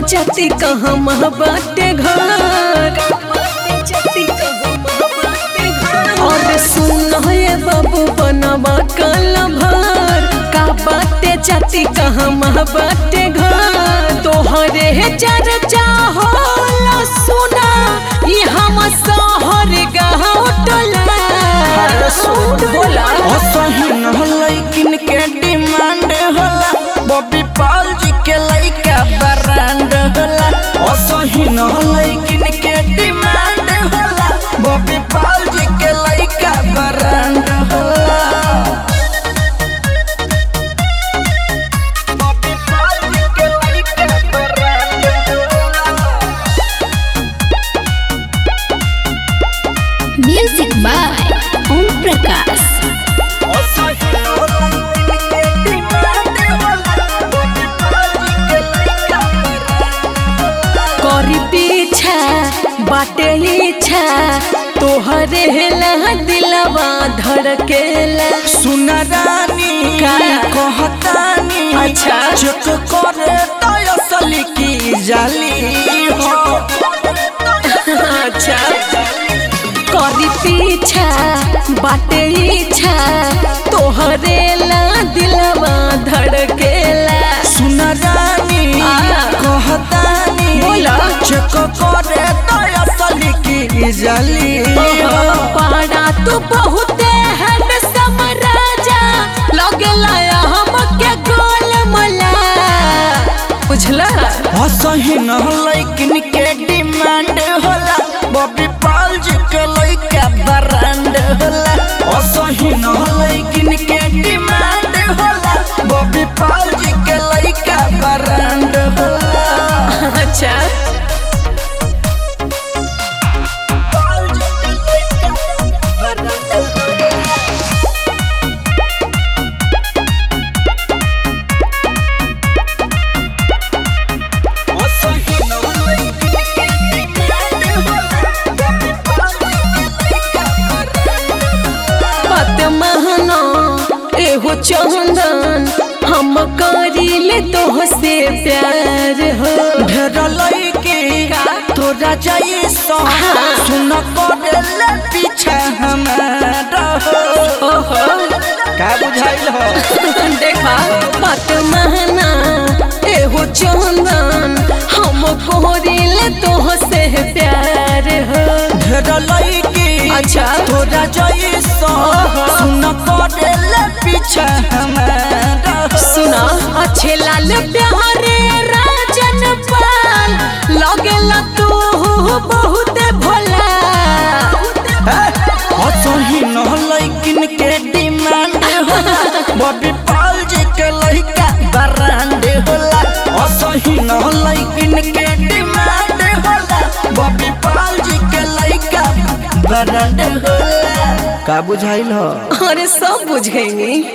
जाति कहाँ मह बाटे घर और सुन ये बाबू बनवा कल भर का बाटे जाति कहाँ मह बाटे घर तोहरे चर्चा होला सुना ये हम शहर गाँव टोला बोला असहीन लैकिन के डिमांड होला बॉबी पाल जी के लइका ब्रांड होला असहीन लैकिन के डिमांड होला बॉबी पाल जी के लइका ब्रांड होला बॉबी पाल जी के लइका ब्रांड होला Music by Om Prakash. करी पीछा बाटे इच्छा तोहरे ला दिलवा धड़केला सुना रानी का? कहतानी अच्छा। चेक करे तो असली की जाली हो अच्छा करी पीछा बाटे इच्छा तोहरे ला दिलवा धड़केला सुना रानी आ। कहतानी बोला। चेक करे तो असली की जाली हो पाड़ा तू बहुते हैंडसम राजा लगला हमके गोल मला बुझला असहीन लैकिन के डिमांड होला बॉबी पाल जी के लइका ब्रांड होला असहीन लैकिन के डिमांड होला बॉबी पाल जी के लइका ब्रांड होला अच्छा पाल जी के लइका brand होला। असहीन लैकिन के डिमांड होला बॉबी पाल जी के लइका brand होला। पत महना एहो चंदन हम करीले तोह से प्यार हो ढेर लइके तोरा जाई सो सुन करेले पीछे हमारा हो ओहो का बुझाइल हो देखा पत महना एहो चंदन हम करीले तोह से प्यार हो ढेर लइके अच्छा। तोरा जाई सो सुन करेले पीछे हमारा हो सुना अच्छे लाल प्यारे राजन पाल लगेला तू बहुत भोला असही न लइकिन के डिमांड होला बॉबी पाल जी के लइका ब्रांड होला असही न लइकिन के डिमांड होला बॉबी पाल जी के लइका ब्रांड होला का बुझाइल हो अरे सब बुझ गई